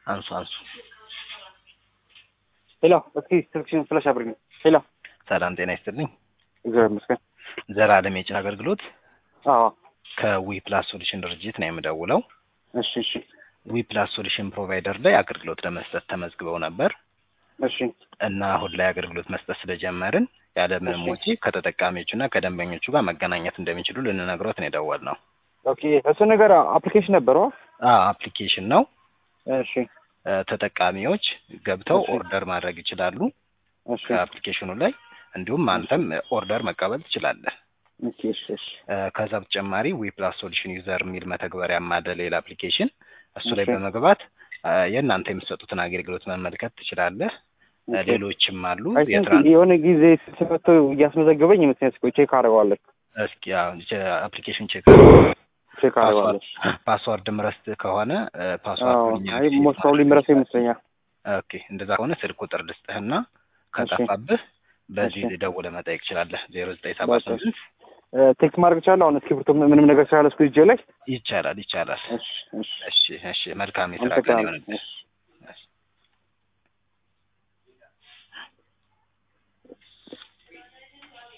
አንሱ አንሱ። ሄሎ፣ እስኪ ስልክሽን ፍላሽ አብርኝ። ሄሎ፣ ሰላም ጤና ይስጥልኝ። እግዚአብሔር ይመስገን። ዘላለም የጭን አገልግሎት አዎ፣ ከዊ ፕላስ ሶሉሽን ድርጅት ነው የምደውለው። እሺ፣ እሺ፣ ዊ ፕላስ ሶሉሽን ፕሮቫይደር ላይ አገልግሎት ለመስጠት ተመዝግበው ነበር እሺ፣ እና አሁን ላይ አገልግሎት መስጠት ስለጀመርን ያለምንም እሺ። ወጪ ከተጠቃሚዎቹ እና ከደንበኞቹ ጋር መገናኘት እንደሚችሉ ልንነግሮት ነው የደወልነው። ኦኬ። እሱ ነገር አፕሊኬሽን ነበረው። አዎ አፕሊኬሽን ነው። እሺ፣ እ፣ ተጠቃሚዎች ገብተው እሺ። ኦርደር ማድረግ ይችላሉ እሺ፣ ከአፕሊኬሽኑ ላይ እንዲሁም አንተም ኦርደር መቀበል ትችላለህ። ኦኬ፣ እሺ፣ እሺ፣ እ፣ ከዛ በተጨማሪ ዊ ፕላስ ሶሉሽን ዩዘር የሚል መተግበሪያም አለ ሌላ አፕሊኬሽን። እሱ ላይ እሺ። በመግባት እ፣ የእናንተ የምትሰጡትን አገልግሎት መመልከት ትችላለህ። እ፣ ኦኬ። ሌሎችም አሉ አይ ቲንክ የትራንስ የሆነ ጊዜ ስመቶ እያስመዘገበኝ ይመስለኛል። እስኪ ቼክ አደርገዋለሁ። እስኪ አፕሊኬሽን ቼክ ቼክ አደርገዋለሁ። ፓስዋርድ ምረስት ከሆነ እ፣ አዎ፣ ፓስዋርድ አይ ሞስት ፕሮባብሊ ምረሰው ይመስለኛል። ኦኬ እንደዛ ከሆነ ስልክ ቁጥር ልስጥህና ከጠፋብህ በዚህ እሺ። ደውለህ መጠየቅ ትችላለህ። ዜሮ ዘጠኝ ሰባ በቃ። ስምንት ቴክስት ማድረግ እችላለሁ። አሁን እስክሪብቶ ምንም ነገር ስላለ እስኩ እጄ ላይ ይቻላል ይቻላል። እሺ፣ እሺ፣ እሺ እሺ መልካም የስራ ቀን አመሰግናለሁ። ይሆንልህ። እሺ